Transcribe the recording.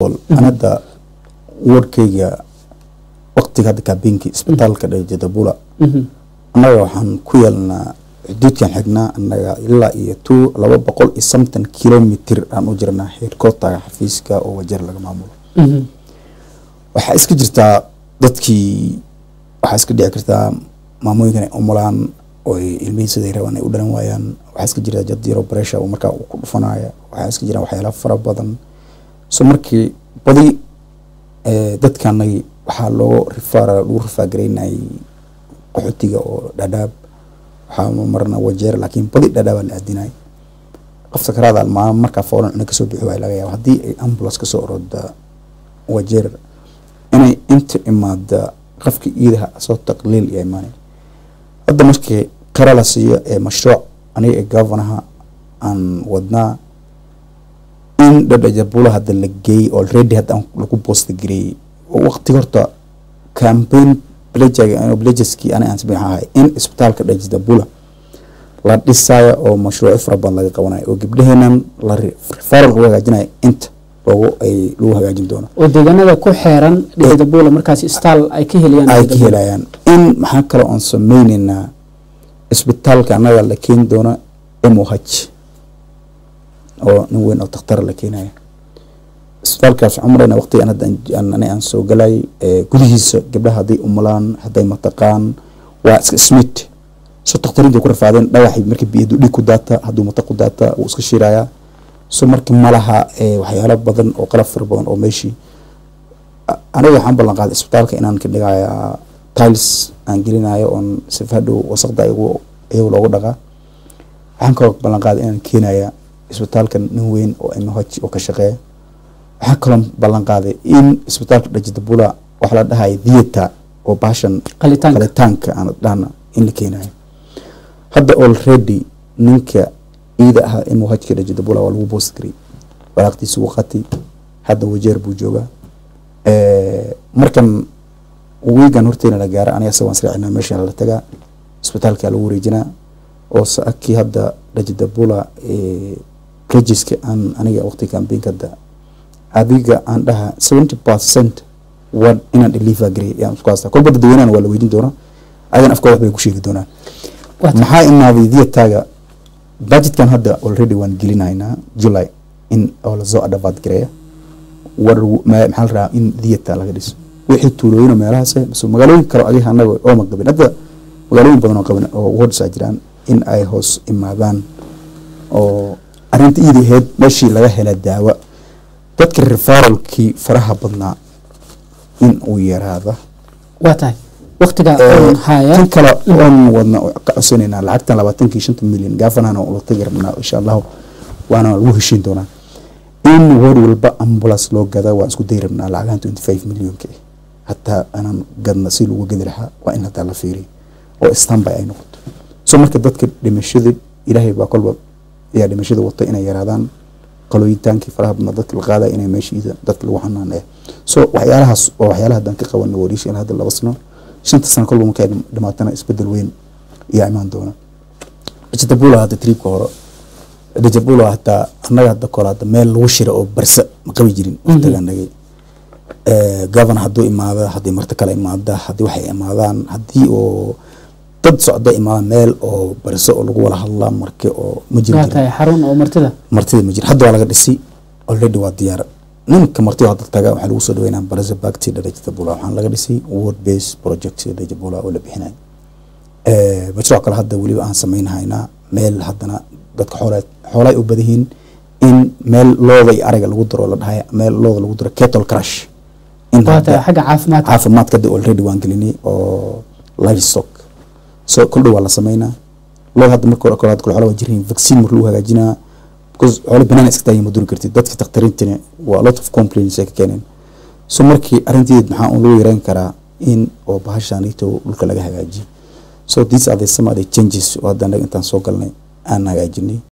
anada wardkayga waqtiga hadda kaabeenki isbitaalka dhajadabula annaga waxaan ku yeelnaa xuduudkan xignaa annaga ilaa iyo two laba boqol iyo somethon kilomitr aan u jirnaa headquarterga xafiiska oo wajeer laga maamulo waxaa iska jirtaa dadkii waxaa iska dhici kartaa maamooyinkan ay umulaan oo ilmihii siday rabaan ay u dhalan waayaan waxaa iska jirtaa jad yaro bresha oo markaa uu ku dhufanaya waxaa iska jiraan waxyaala fara badan so markii badi dadkanagi waxaa loo rifaara lagu rifaagaraynayay qaxootiga oo dhadhaab waxaa marna wajeer laakiin badi dhadhaabaa la aadinay qof sakaraada maalin markaa foolan cuna kasoo bixi waay laga yaaba haddii ay ambulance kasoo orooda wajeer inay inta imaada qofka iidaha soo taqliil iyo imaanay hadda markii qara la siiyo ee mashruuc aniga ee governaha aan wadnaa in dhadhajabula hadda la geeyey already hadda aan lagu boosta gareeyey waqti horta campaign blageski ani aan sameyn ahay in isbitaalka dhajadabula la dhisaayo oo mashruucyo fara badan laga qabanayo oo gabdhaheenan la referal lagu hagaajinayo inta loogu ay lagu hagaajin doono oo deegaanada ku xeeran dhajadabula markaas istaal ay ka helayaan ay ka helayaan in maxaa kale oon sameyneynaa isbitaalka annaga la keeni doona m o h oo nin weyn oo dakhtara la keenaya isbitaalkaas waxaan marayna waqtigan hadda ani aan soo galay gudihiisa gabdhaha hadday umulaan hadday mataqaan waa iska smith so dakhtariinta ku rafaadeen dhagaxii markii biyadu dhig ku daata hadduu mata ku daata wuu iska shirayaa so marka malaha waxyaalo badan oo qalab fara badan oo meeshii aniga waxaan ballan qaaday isbitaalka inaan ka dhigayaa tiles aan gelinayo oon sifadhow wasaqda iyagu loogu dhaqaa waxaan kaloo ballan qaaday inaan keenaya isbitaalka nin weyn oo mh oo ka shaqeeya waxaan kaloo ballan qaaday in isbitaalka dhajadabula waxa la dhahay theatre oo baashan qalitaanka aan dhahna in la keenayo hadda already ninka ciida ahaa mhka dhajadabula waa lagu boost garay walaaqtiisa wuu qatay hadda wajeer buu joogaa markan wiigan horteena la gaara aniga sa waan sraacina meesha la tagaa isbitaalka lagu wareejinaa oo saakii hadda dhajadabula regiska aan aniga waqti campaign hadda adiga aan dhaha seventy percent waa inaan deliver gareey yaan isku haystaa kolba dadweynahan waa la weydiin doonaa ayagan afka wax bay ku sheegi doonaan maxaa imaaday diataaga budgetkan hadda already waan gelinaynaa july in oo lasoo adhabaad gareeya war maxaa la rabaa in diata laga dhiso wixii tuulooyin meelahaas mise magaalooyin kale adiga anaga ooma qabin hadda magaalooyin badan oo qaban oo wards a jiraan in ay hoos imaadaan oo arrinta iidi ahayd meeshii laga hela daawa dadka referalkii faraha badnaa in uu yaraada waa tahay waqtiga haya tan kale oon wadna ka codsanayna lacagtan labaatankii shanta milyan gaafanana la tagi rabnaa insha allahu waana lagu heshiin doonaa in war walba ambulance loo gada waan isku dayi rabnaa lacagahan twenty five millionka hataa anaan gadna si lagu gadi lahaa waa in hataa la fiiriyo oo standby ay noqoto so marka dadka dhimashada ilaahay baa kolba ayaa dhimashada wata inay yaraadaan qalooyitaankii faraha badnaa dadka la qaadaya inay meeshiida dadka lagu xanaaneeyo so waxyaalahaas waa waxyaalaha haddaan ka qabanay wariisha in hadda laba sano shanta sano kolba markay dhimaatana isbedel weyn ayaa imaan doona dajabula hadda triibka hore dajabula hataa annaga hadda kole hadda meel lagu shira oo barsa ma qabi jirin waqtiga anagay governor hadduu imaada haddii marti kale imaada haddii waxay imaadaan haddii oo dad socda imaada meel oo barse oo lagu wada hadlaa marke oo ma jiri waa tahay xarun oo martida martida ma jiro hadda waa laga dhisay already waa diyaar ninka martida hadda taga waxaa lagu soo dhaweynaa barse bagti dhajabula waxaan laga dhisay word base project dhajabula oo la bixinayo mashruuc kale hadda weliba aan sameynhaynaa meel haddana dadka xoolaad xoolay u badayihiin in meel looda iyo ariga lagu daro la dhahay meel looda lagu daro kettle crush in waa tahay xagga caafimaadka caafimaadka hadda already waan gelinay oo livestock so kol dhow waa la sameynaa looda hadda marka hore kale xoolaha waa jirhiin vaccine marka lagu hagaajinaa because xoolo banaan iska taagin ma duri kartid dadka takhtariintani waa a lot of complaints ay ka keeneen so markii arrinteed maxaa un lagu yareyn karaa in oo bahashaanito dhulka laga hagaajiyo so these are the some of the changes oo hadda anaga intaan soo galnay aan hagaajinay